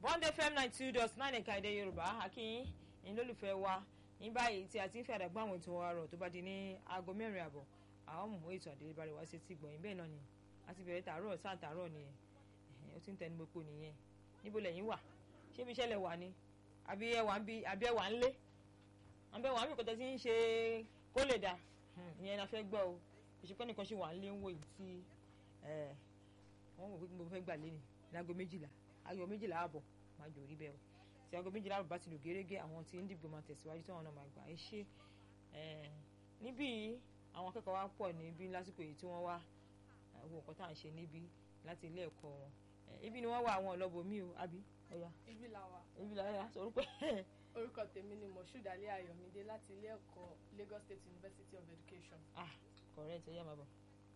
one day fm nine two dot nine ẹ̀ka èdè yorùbá akínyìn ẹ̀yin lólùfẹ́ wa ní báyìí tí a ti ń fi àdàgbà àwọn ètò wa rọ̀ tó bá di ní aago mẹ́rin àbọ̀ àwọn mú ètò àdélébárẹ̀ wá sí ti gbọ̀nyìn bẹ́ẹ̀ náà ni a ti bẹ̀rẹ̀ tààrọ̀ sáà tààrọ̀ nìyẹn ó ti ń tẹnu gbogbo nìyẹn níbo lẹ́yìn wà ṣé ibi iṣẹ́ lẹ wà ni àbí ẹ wà ń bí àbí ẹ wà ń lé àbí ẹ wà ń bí kòtẹ́ tí ń ṣe kó lè dà ìyẹn la fẹ́ gbọ́ o ìṣepẹ́ nìkan ṣe wà ń lé ń wò yìí tí wọ́n wò pé mo fẹ́ gbà lé ní láago méjìlá aago méjìlá àbọ̀ máa jò rí bẹ́ẹ̀ o tí aago méjìlá àbọ̀ bá ti lò gérégé àwọn tí ń dìbò máa tẹ̀síwájú tí wọ́n náà máa gbà ẹ ṣe níbí àwọn akẹ́kọ̀ọ́ wa pọ̀ níbí lásìkò yìí tí wọ́n wá wo nǹkan tá à ń ṣe níbí láti ilé ẹ̀kọ́ wọn ibi ni wọ́n wá àwọn ọlọ́bọ mi o àbí ọ̀yà ibi la wà. ibi la yà sọ orúkọ orúkọ tèmi ni moshood ali ayọ̀mídé láti ilé ẹ̀kọ́ lagos state university of education. ah correct ẹ̀yà máa bọ̀.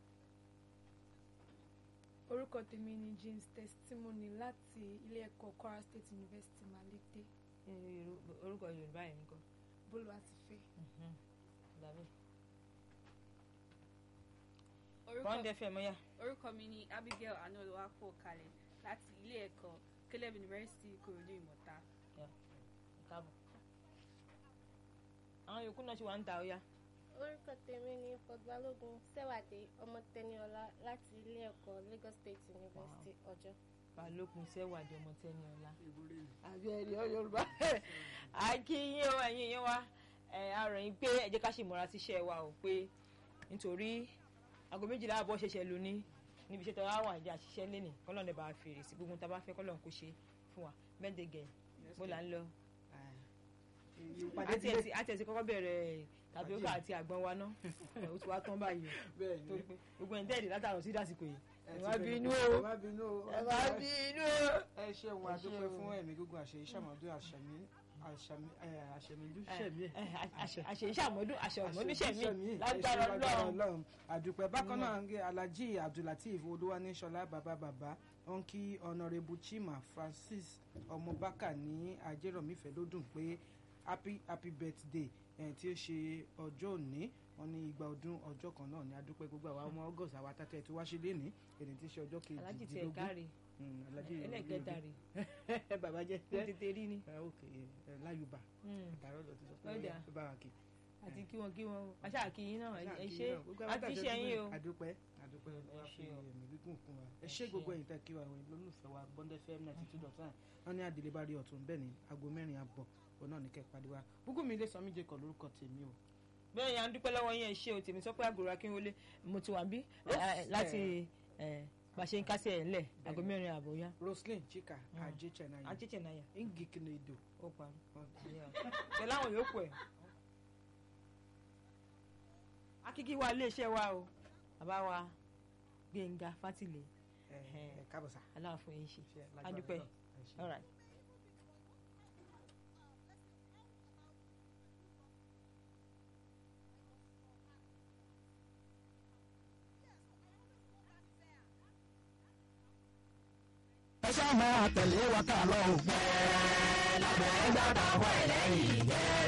orúkọ tèmi ni james testimony láti ilé ẹ̀kọ́ kwara state university malete orúkọ yorùbá yẹn nǹkan. bólú àti fẹ́. dàbí. orúkọ bond fm ọ̀yà. orúkọ mi ni abigail anoluwapo kalẹ̀ láti ilé ẹ̀kọ́ caleb university ìkòròdú ìmọ̀ta. káàbọ̀. àwọn yòókù náà ṣe wà ń ta ọ̀yà. orúkọ tèmi ni fọgbálógún sẹwàdé ọmọ tẹniọlá láti ilé ẹ̀kọ́ lagos state university ọjọ́. balógun sẹ́wàdí ọmọ tẹ́ni ọ̀la. àbí ẹ̀rí ọ yorùbá akínyìn o ẹ̀yin yẹn wa àròyìn pé ẹ jẹ́ ká ṣe ìmọ̀ra síṣẹ́ wa o pé nítorí aago méjìlá àbọ̀ ṣẹ̀ṣẹ̀ lò ní níbi iṣẹ́ tó wá wà jẹ́ àṣìṣe lẹ́nìí kọ́lọ́n lè bá a fèrè sí gbogbo tá a bá fẹ́ kọ́lọ́n kó ṣe fún wa bẹ́ẹ̀ gẹ̀ bó là ń lọ. àti ẹ̀sìn kọ́kọ́ bẹ̀rẹ̀ tàbí ókà àti àgbọn wa ná ó ti wá tán báyìí torí pé gbogbo ẹ̀ ń tẹ̀lé látàrọ̀ sí dàsìkò yìí ẹ má bínú o ẹ má bínú o ẹ má bínú o. ẹ ṣeun adúpẹ́ fún ẹ̀mí gígùn àṣẹ ìṣàmọ́dún àṣẹmí àṣẹmílú ṣẹmí àṣẹ ìṣàmọ́dún àṣẹmọ́dún ṣẹmí lágbára Ọlọ́run. àdúpẹ́ bákan náà ń gé alhaji abdulateef olúwaníṣọlá bàbá bàbá wọn kí honourable chima francis ọmọbákà ní ajérọ̀mífẹ́ lódùn pé happy happy birthday tí ó ṣe ọjọ́ òní wọn ní igba ọdún ọjọ́ kan náà ní adúpẹ́ gbogbo àwa ọmọ august àwa tàtẹ́ tí wá ṣe léni èdè tí í ṣe ọjọ́ alájì tiẹ̀ kejìdínlógún káre ẹlẹ́gẹ̀ẹ́ta rè bàbá jẹ́ ó tètè rí ni. ok láyùbá àtàrọ̀ lọ ti sọ pé Lọ́jà. ó bá wa kí. àti kí wọn kí wọn aṣá àkíyín náà ẹ ṣe àti ṣe yín o. àdúpẹ́ àdúpẹ́ wá fi ṣé o. ẹ̀mí gígùn fún wa ẹ Ẹ ṣé ṣé. gbogbo ẹ̀yin tẹ́ kí wa ìwé lólùfẹ́ wa bọ́ndẹ́ fm ninety two dot nine wọ́n ní àdìlẹ́ bá rí ọ̀tún bẹ́ẹ̀ ni aago mẹ́rin àbọ̀ òun náà ní kẹ́ pàdé wa gbogbo mi ilé sọmí jẹ́ kọ̀ lórúkọ tèmi o. bẹ́ẹ̀ yà ń dúpẹ́ lọ́wọ́ yín ẹ ṣe o tèmi sọ pé àgùrà kí n wọlé mo ti wà bí Yes. láti ẹ, bá a ṣe ń kásẹ̀ ẹ̀ ńlẹ̀ aago mẹ́rin àbọ̀ yá roslyn chika Mm. ajé chenaya àjẹjẹ náà yà ngiknedo ó parí. pẹ̀lú àwọn yòókù ẹ̀. akíkí wa iléeṣẹ́ wa o bàbá wa Gbénga Fátìlẹ̀ ẹ ẹ káàbọ̀ sá. aláàfin yìí ṣe Ṣé lágbára adúpẹ́ Ọlọ́run? Ẹ ṣé. all right. ẹ ṣáà máa tẹ̀lé wa ká lọ òpẹ́ lábẹ́ gbàgbà wọ̀ ẹ̀lẹ́yìn jẹ́.